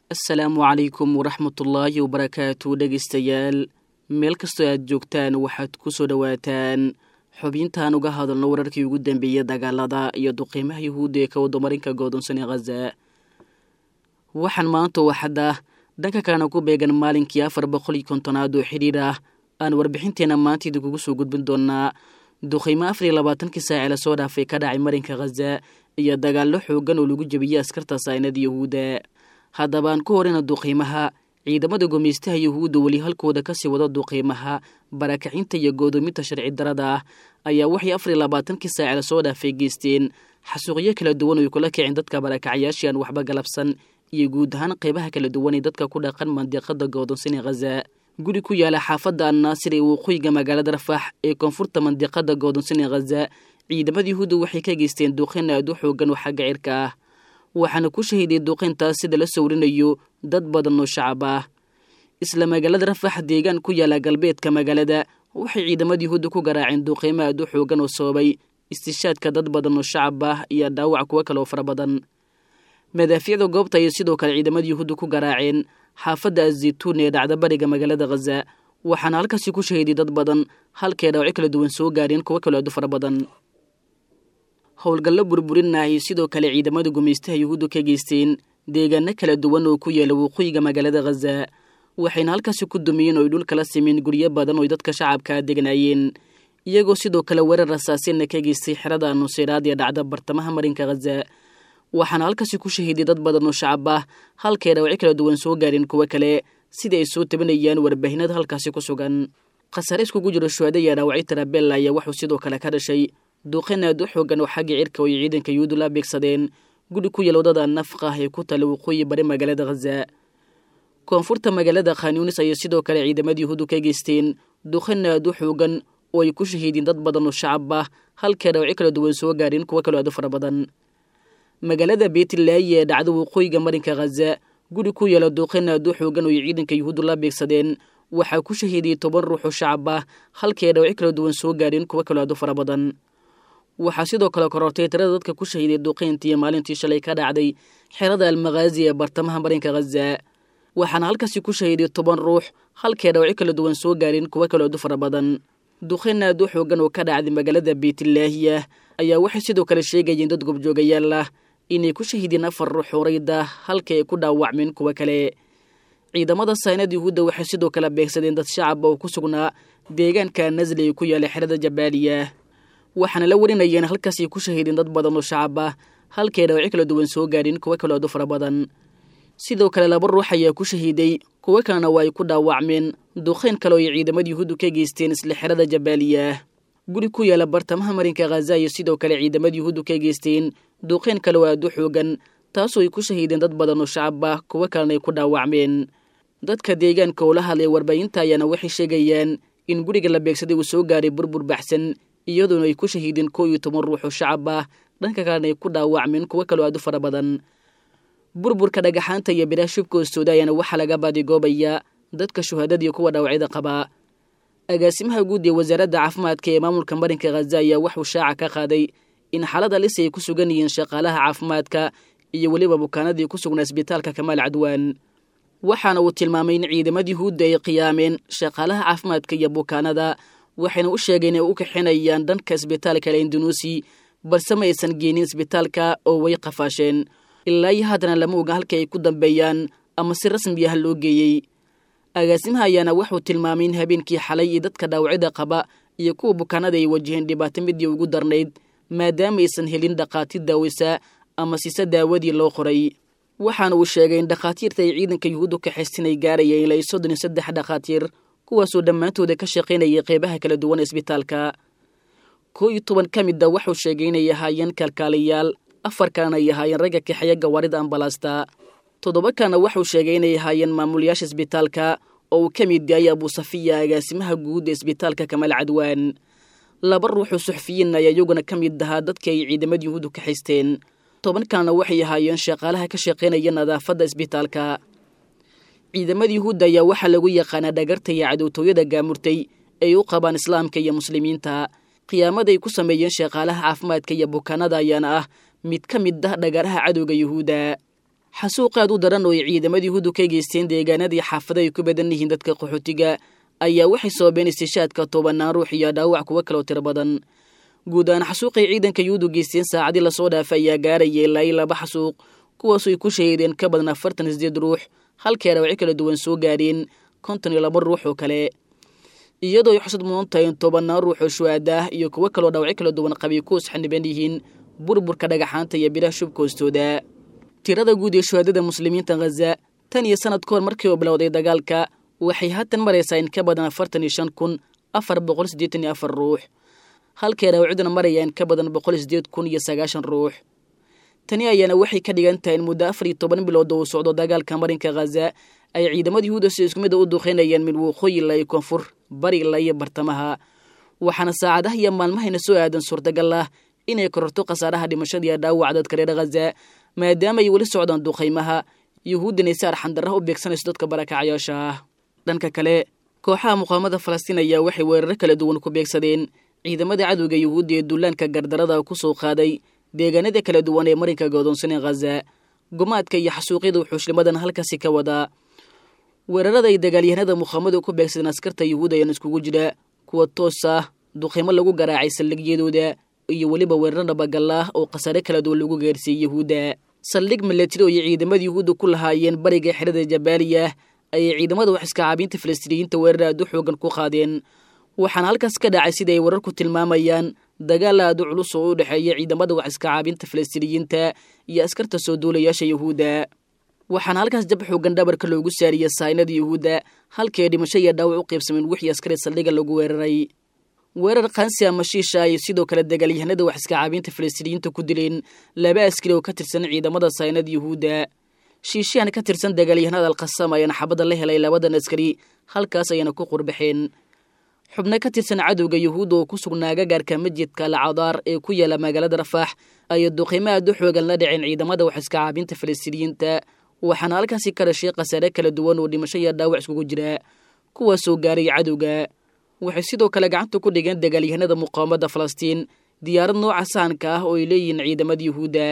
asalaamu calaykum waraxmatullaahi wabarakaatu dhegaystayaal meel kastoo aad joogtaan waxaad ku soo dhowaataan xubintaan uga hadalno wararkii ugu dambeeyey dagaalada iyo duqiimaha yuhuudda ee ka wadamarinka goodonsan ee khaza waxaan maanta waxadda dhanka kalena ku beegan maalinkii afar boqol iyo kontonaad oo xidhiir ah aan warbixinteenna maanta idinkugu soo gudbin doonaa duqiimo afar iyo labaatankii saaci la soo dhaafay ka dhacay marinka khaza iyo dagaallo xooggan oo lagu jebiyey askarta saynada yuhuudda haddabaan ku horeyna duqiimaha ciidamada gumaystaha yuhuudda weli halkooda kasii wada duqiimaha barakacinta iyo goodoominta sharci darada ah ayaa waxay afar iyo labaatankii saaci lasoo dhaafay geysteen xasuuqyo kala duwan oy kula kicin dadka barakacyaashii aan waxba galabsan iyo guud ahaan qeybaha kala duwan ee dadka ku dhaqan mandiqada goodonsan ee khaza guri ku yaala xaafadda annaasir ee waqooyiga magaalada rafax ee koonfurta mandiqada goodonsan ee khaza ciidamada yuhuudda waxay ka geysteen duqeyn aad u xoogan oo xagga cirka ah waxaana ku shahiiday duqeyntaas sida la sawrinayo dad badan oo shacab ah isla magaalada rafax deegaan ku yaala galbeedka magaalada waxay ciidamada yuhuudda ku garaaceen duqeymo aad u xoogan oo sababay istishaadka dad badan oo shacab ah iyo dhaawac kuwo kale oo fara badan madaafiicda goobta ayay sidoo kale ciidamada yuhuudda ku garaaceen xaafadda azaytuun ee dhacda bariga magaalada khaza waxaana halkaasi ku shahiiday dad badan halkee dhaawacyo kala duwan soo gaareen kuwo kaloo aad u fara badan howlgallo burburinna ay sidoo kale ciidamada gumaystaha yuhuudda ka geysteen deegaano kala duwan oo ku yaala waqooyiga magaalada khaza waxayna halkaasi ku dumiyeen ooy dhulkala simeen guryo badan ooy dadka shacabkaa degnaayeen iyagoo sidoo kale weerar rasaaseenna ka geystay xerada nuseyraad ee dhacda bartamaha marinka khaza waxaana halkaasi ku shahiiday dad badan oo shacab ah halkay dhaawacyo kala duwan soo gaareen kuwo kale sida ay soo tabanayaan warbaahinada halkaasi ku sugan khasaare iskugu jiro shuhada iyo dhaawacyo tarabella ayaa wuxuu sidoo kale ka dhashay duuqeyn aad u xoogan oo xagga cirka oo ay ciidanka yuhuuddu la beegsadeen guri ku yael wadada nafqa ah ee ku tala waqooyi bari magaalada khaza koonfurta magaalada khanyunis ayay sidoo kale ciidamada yuhuuddu ka geysteen duuqeyn aad u xoogan oo ay ku shahiideen dad badan oo shacab ah halkay dhaawacyo kala duwan soo gaareen kuwo kaloo aad u fara badan magaalada beetlaayi ee dhacda waqooyiga marinka khaza guri ku yaela duuqeyn aad u xoogan oo ay ciidanka yuhuuddu la beegsadeen waxaa ku shahiidiyey toban ruux oo shacab ah halkay dhaawacyo kala duwan soo gaareen kuwo kaloo aad u fara badan waxaa sidoo kale korortay tirada dadka ku shahiiday duqeyntii maalintii shalay ka dhacday xerada almakhaazi ee bartamaha marinka khaza waxaana halkaasi ku shahiiday toban ruux halkay dhaawacyo kala duwan soo gaareen kuwo kaloo aad u fara badan duqeyn aad u xoogan oo ka dhacday magaalada beytlaahiya ayaa waxay sidoo kale sheegayeen dad gobjoogayaal ah inay ku shahiideen afar ruux horayda halka ay ku dhaawacmeen kuwo kale ciidamada saynada yuhuudda waxay sidoo kale beegsadeen dad shacab oo ku sugnaa deegaanka nasli ee ku yaala xerada jabaaliya waxaana la warinayeen halkaasay ku shahiideen dad badan oo shacab ah halkay dhaawacyo kala duwan soo gaareen kuwo kaloo aad u fara badan sidoo kale laba ruux ayaa ku shahiiday kuwo kalena waa ay ku dhaawacmeen duqeyn kale oo ay ciidamada yuhuuddu ka geysteen isla xerada jabaaliya guri ku yaala bartamaha marinka khaza iyo sidoo kale ciidamada yuhuuddu ka geysteen duqeyn kale oo aad u xoogan taasoo ay ku shahiideen dad badan oo shacab ah kuwo kalena ay ku dhaawacmeen dadka deegaanka oo la hadlay warbaahinta ayaana waxay sheegayaan in guriga la beegsaday uu soo gaaray burbur baxsan iyadoona ay ku shahiideen koo iyo toban ruux oo shacab ah dhanka kalena ay ku dhaawacmeen kuwo kaloo aad u fara badan burburka dhagaxaanta iyo biraha shubka hoostooda ayaana waxaa laga baadigoobaya dadka shuhadadiiyo kuwa dhaawacyada qabaa agaasimaha guud ee wasaaradda caafimaadka ee maamulka marinka khaza ayaa waxuu shaaca ka qaaday in xaalada lis ay ku sugan yihiin shaqaalaha caafimaadka iyo weliba bukaanadii ku sugnaa isbitaalka kamaal cadwaan waxaana uu tilmaamay in ciidamada yuhuudda ay qiyaameen shaqaalaha caafimaadka iyo bukaanada waxayna u sheegeen inay u kaxinayaan dhanka isbitaalka lendunuusi balse ma aysan geenin isbitaalka oo way qafaasheen ilaa iyo haddana lama oga halka ay ku dambeeyaan ama si rasmi ah loo geeyey agaasimaha ayaana wuxuu tilmaamay in habeenkii xalay iyo dadka dhaawacyada qaba iyo kuwa bukaanada ay wajaheen dhibaato midii ugu darnayd maadaama aysan helin dhakhaatiir daaweysa ama siise daawadii loo qoray waxaana uu sheegay in dhakhaatiirta ay ciidanka yuhuuddu kaxaystin ay gaarayeen ilaa soddon iyo saddex dhakhaatiir kuwaasoo dhammaantooda ka shaqaynayay qeybaha kala duwan isbitaalka koo iyo toban ka mid a wuxuu sheegay inay ahaayeen kalkaalayaal afar kalena ay ahaayeen ragga kaxeeya gawaarida ambalaasta toddoba kalena wuxuu sheegay inay ahaayeen maamulayaasha isbitaalka oo uu ka mid yahay abuusafiya agaasimaha guud ee isbitaalka kamaal cadwaan laba ruuxoo suxufiyiin ayaa iyaguna ka mid ahaa dadkii ay ciidamada yuhuuddu ka xaysteen toban kalena waxay ahaayeen shaqaalaha ka shaqaynaya nadaafadda isbitaalka ciidamada yuhuudda ayaa waxaa lagu yaqaanaa dhagarta iyo cadowtooyada gaamurtay ay u qabaan islaamka iyo muslimiinta qiyaamada ay ku sameeyeen shaqaalaha caafimaadka iyo bukaanada ayaana ah mid ka mid ah dhagaraha cadowga yuhuudda xasuuq aad u daran oo ay ciidamada yuhuuddu ka geysteen deegaanadii xaafada ay ku badan yihiin dadka qaxootiga ayaa waxay sababeen istishaadka tobanaan ruux iyo dhaawac kuwo kaloo tiro badan guud ahaan xasuuqay ciidanka yuhuuddu geysteen saacadii lasoo dhaafay ayaa gaarayay ilaa i laba xasuuq kuwaasoo ay ku shahiideen ka badan afartan sideed ruux halkay dhaawacyo kala duwan soo gaadheen konton iyo laba ruux oo kale iyadoo ay xusad mudan tahay in tobanaan ruux oo shuhaada ah iyo kuwo kaloo dhaawacyo kala duwan qabay ku isxaniban yihiin burburka dhagaxaanta iyo bilaha shubka hoostooda tirada guud ee shuhaadada muslimiinta khaza tan iyo sanad ka hor markii uu bilowday dagaalka waxay haatan maraysaa in ka badan afartan iyo shan kun afar boqol siddeetan iyo afar ruux halkay dhaawacyaduna maraya in ka badan boqol sideed kun iyo sagaashan ruux tani ayaana waxay ka dhigan tahay in muddo afar iyo toban bilood oo uu socdo dagaalka marinka khaza ay ciidamada yuhuuda si isku mid a u duqeynayeen mid waqooyi ilaa iyo koonfur bari ilaa iyo bartamaha waxaana saacadaha iyo maalmahayna soo aadan suurtagal ah inay kororto khasaaraha dhimashada iyo dhaawaca dadka reer khaza maadaama ay weli socdaan duqaymaha yuhuuddana si arxandarraha u beegsanayso dadka barakacayaasha ah dhanka kale kooxaha muqaamada falastiin ayaa waxay weeraro kala duwan ku beegsadeen ciidamada cadowga yuhuudda ee dullaanka gardarada ku soo qaaday deegaanada kala duwan ee marinka godoonsanee khaza gumaadka iyo xasuuqyada wuxuushlimadan halkaasi ka wadaa weerarada ay dagaalyahanada muqaamadu ku beegsadeen askarta yuhuud ayaan iskugu jira kuwa toos ah duqaymo lagu garaacay saldhigyadooda iyo weliba weeraro dhabagal ah oo khasaare kala duwan lagu gaarsiiyey yuhuudda saldhig milatari oo ay ciidamada yuhuudda ku lahaayeen bariga xerada jabaaliya ayay ciidamada wax iska caabiinta falastiiniyiinta weerar aad u xoogan ku qaadeen waxaana halkaas ka dhacay sida ay wararku tilmaamayaan dagaal aad u culus oo u dhexeeya ciidamada wax iska caabinta falastiiniyiinta iyo askarta soo duulayaasha yuhuudda waxaana halkaas jab xoogan dhabarka loogu saariyey saynada yuhuudda halkii dhimasho iyo dhaawac u qaybsameen wixii askari saldhiga lagu weeraray weerar kansi ama shiisha ay sidoo kale dagaalyahanada wax iska caabinta falastiiniyiinta ku dileen laba askari oo ka tirsan ciidamada saynada yuhuudda shiishahan ka tirsan dagaalyahanada alkhasam ayaana xabadda la helay labadan askari halkaas ayana ku qurbaxeen xubno ka tirsan cadowga yuhuudda oo ku sugnaa gagaarka masjidka alcadaar ee ku yaala magaalada rafaax ayay duqimo aad u xoogan la dhaceen ciidamada wax iska caabinta falastiiniyiinta waxaana halkaasi ka dhashay khasaare kala duwan oo dhimasho iyo dhaawac iskugu jira kuwaasoo gaaray cadowga waxay sidoo kale gacanta ku dhigeen dagaalyahanada muqaawamada falastiin diyaarad nooca sahanka ah oo ay leeyihiin ciidamada yuhuudda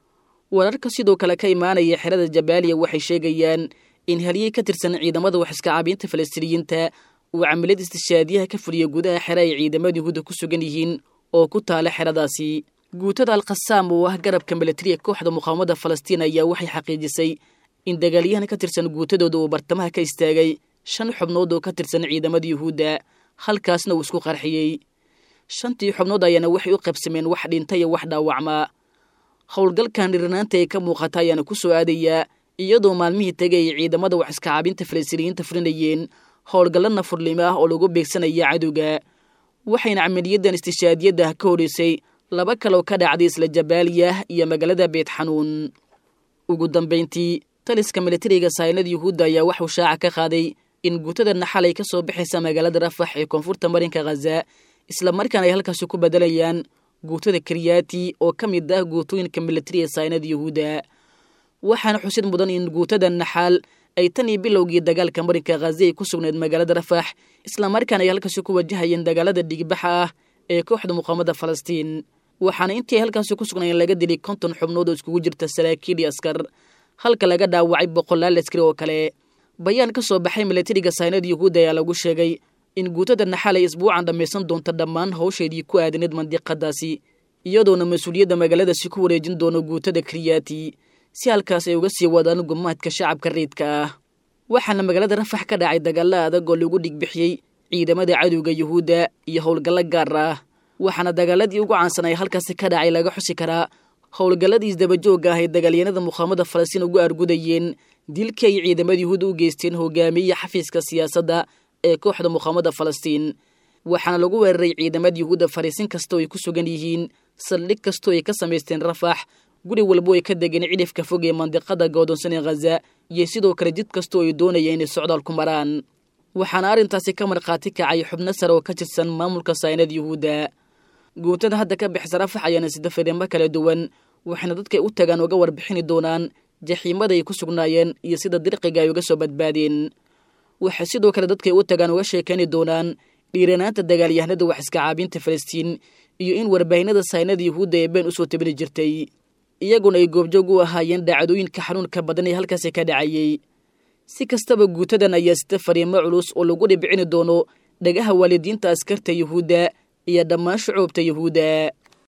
wararka sidoo kale ka imaanaya xerada jabaaliya waxay sheegayaan in halyey ka tirsan ciidamada wax iska caabinta falastiiniyiinta uu camilad istishaadiyaha ka fuliya gudaha xere ay ciidamada yuhuudda ku sugan yihiin oo ku taala xeradaasi guutada alkhasaam oo ah garabka milatariga kooxda muqaawamada falastiin ayaa waxay xaqiijisay in dagaalyahan ka tirsan guutadooda uu bartamaha ka istaagay shan xubnood oo ka tirsan ciidamada yuhuudda halkaasna uu isku qarxiyey shantii xubnood ayaana waxay u qabsameen wax dhinta iyo wax dhaawacmaa howlgalkan dhirnaanta ee ka muuqata ayaana ku soo aadayaa iyadoo maalmihii tegay ay ciidamada wax iska caabinta falastiiniyiinta fulinayeen howlgallo nafurnimo ah oo lagu beegsanaya cadowga waxayna camaliyadan istishaadiyadda ka horeysay laba kaloo ka dhacday isla jabaaliya iyo magaalada beet xanuun ugu dambayntii taliska milatariga saynada yuhuudda ayaa waxuu shaaca ka qaaday in guutada naxalay ka soo baxaysa magaalada rafax ee koonfurta marinka khaza islamarkaana ay halkaasi ku bedelayaan guutada karyaati oo ka mid ah guutooyinka milatariga saynada yuhuudda waxaana xusid mudan in guutada naxaal ay tan iyo bilowgii dagaalka marinka khaza ay ku sugnayd magaalada rafax islamarkaana ay halkaasi ku wajahayeen dagaalada dhigbaxa ah ee kooxda muqaamada falastiin waxaana intii ay halkaasi ku sugnaayeen laga dilay konton xubnood oo iskugu jirta saraakiil iyo askar halka laga dhaawacay boqolaal askari oo kale bayaan ka soo baxay milatariga saynada yuhuudda ayaa lagu sheegay in guutada naxaal ay isbuucan dhammaysan doonto dhammaan hawsheedii ku aadaneed mandiqadaasi iyadoona mas-uuliyadda magaaladaasi ku wareejin doono guutada karyaati si halkaas ay uga sii wadaan gumaadka shacabka rayidka ah waxaana magaalada rafax ka dhacay dagaalla adag oo lagu dhigbixiyey ciidamada cadowga yuhuudda iyo howlgallo gaar ah waxaana dagaaladii ugu caansanay halkaasi ka dhacay laga xusi karaa howlgalladii isdabajoogga ah ay dagaalyanada muqaamada falastiin ugu argudayeen dilkii ay ciidamada yuhuudda u geysteen hogaamiye xafiiska siyaasadda ee kooxda muqaamada falastiin waxaana lagu weeraray ciidamada yuhuudda fariisin kastoo ay ku sugan yihiin saldhig kastoo ay ka samaysteen rafax guri walbo ay ka degeen cidhifka fog ee mandiqada goodonsan ee khaza iyo sidoo kale jid kastoo ay doonayeen inay socdaal ku maraan waxaana arrintaasi ka markhaati kacay xubno sare oo ka tirsan maamulka saynada yuhuudda guutada hadda ka bixisa rafax ayaana sida fariimo kala duwan waxayna dadkay u tagaan uga warbixini doonaan jaxiimada ay ku sugnaayeen iyo sida dirqiga ay uga soo badbaadeen waxay sidoo kale dadkay u tagaan uga sheekayni doonaan dhiiranaanta dagaalyahanada wax iska caabinta falastiin iyo in warbaahinada saynada yuhuudda ee been usoo tabini jirtay iyaguna ay goobjoog u ahaayeen dhacdooyinka xanuunka badan ee halkaasi ka dhacayey si kastaba guutadan ayaa sita fariimo culus oo lagu dhibcini doono dhagaha waalidiinta askarta yuhuudda iyo dhammaan shucuubta yuhuudda